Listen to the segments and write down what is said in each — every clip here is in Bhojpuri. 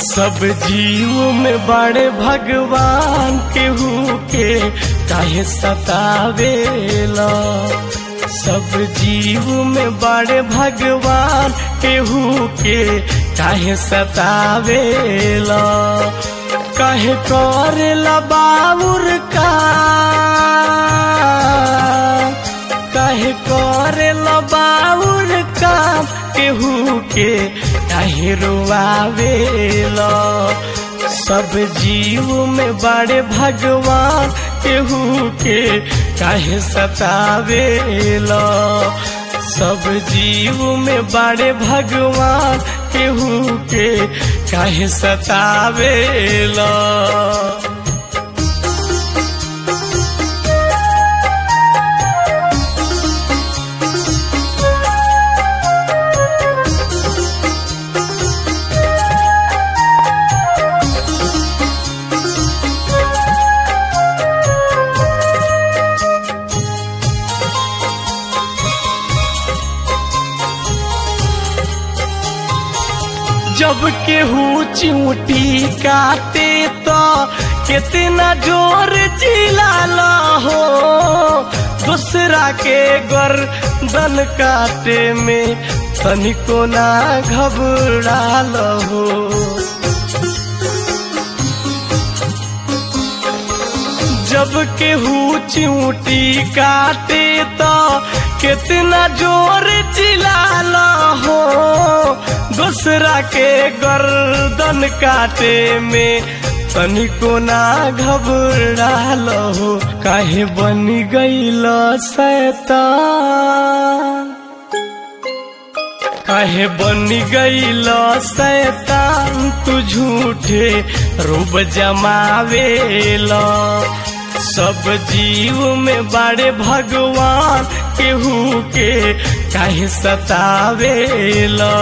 सब जीव में बड़े भगवान केहू के काहे सतावेला सब जीव में बड़े भगवान केहू के काहे सतावेला काहे करेला बाउर का काहे करेला बाउर काम केहू के काहे रोआवेला सब जीव में बड़े भगवान केहू के काहे सतावेला सब जीव में बड़े भगवान केहू के काहे सतावेला जब केहू चिमटी काटे तो कितना जोर चिल्ला हो दूसरा के गर्दन काटे में तनिको ना घबराल हो जब केहू चिमटी काटे तो कितना जोर चिल्ला हो दूसरा के गर्दन काटे में तनिको ना घबराल हो काहे बनी गईल शैतान काहे बनी गईल शैतान तू झूठे रूप जमावेला सब जीव में बड़े भगवान केहू के काहे सतावेला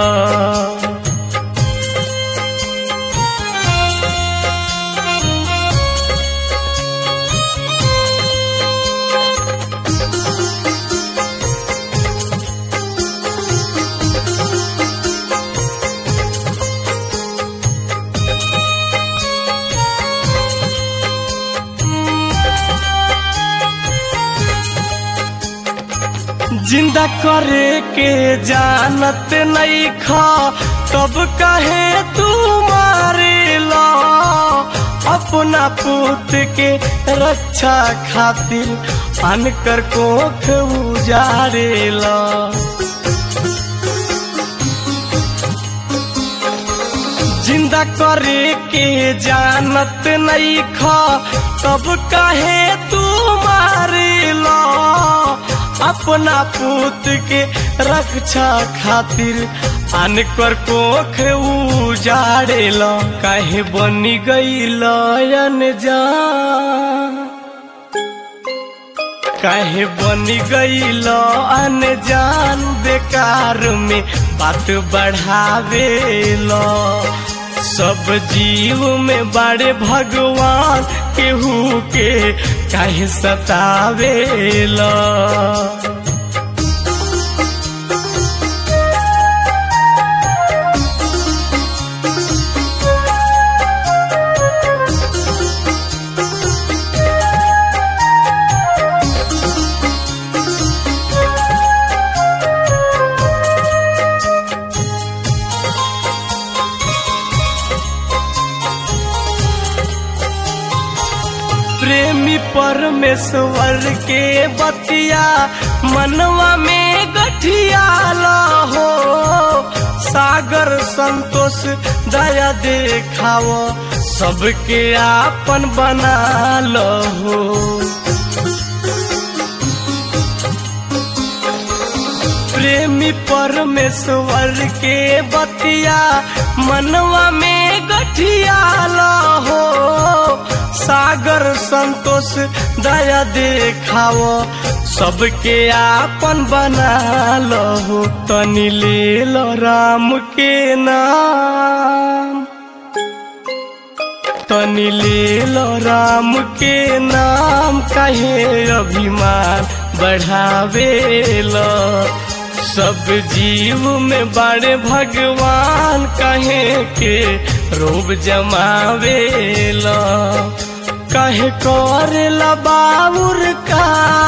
जिंदा करे के जानत नहीं खा तब कहे तू मारे ला अपना पुत के रक्षा खातिर अनकर कोख उजारेला जिंदा करे के जानत नहीं खा तब कहे तू मारे ला अपना पुत के रक्षा खातिर अनकर कोख उजाड़ेल काहे बनी गईल अनजान काहे बनी गईल अनजान बेकार में बात बढ़ावेला सब जीव में बड़े भगवान केहू के काहे सतावेला प्रेमी परमेश्वर के बतिया मनवा में गठिया हो सागर संतोष दया देखाओ सबके आपन बना लो हो प्रेमी परमेश्वर के बतिया मनवा में गठिया हो सागर संतोष दया देखाओ सबके आपन बना लो तनी ले लो राम के नाम तनी ले लो राम के नाम कहे अभिमान बढ़ावे लो सब जीव में बड़े भगवान कहे के रोब जमावेला कहे करेला बाबुर का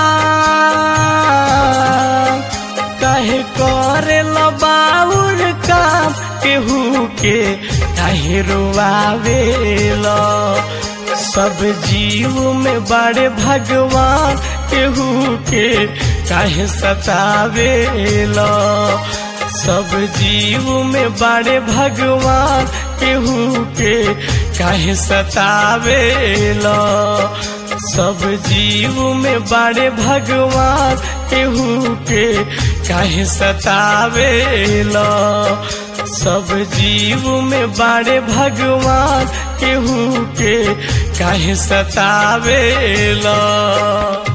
कहे करेला बाबुर काम केहू के काहे रोआवेला सब जीव में बड़े भगवान केहू के काहे सतावेला सब जीव में बड़े भगवान केहू के काहे सतावेला सब जीव में बड़े भगवान केहू के काहे सतावेला सब जीव में बड़े भगवान केहू के काहे सतावेला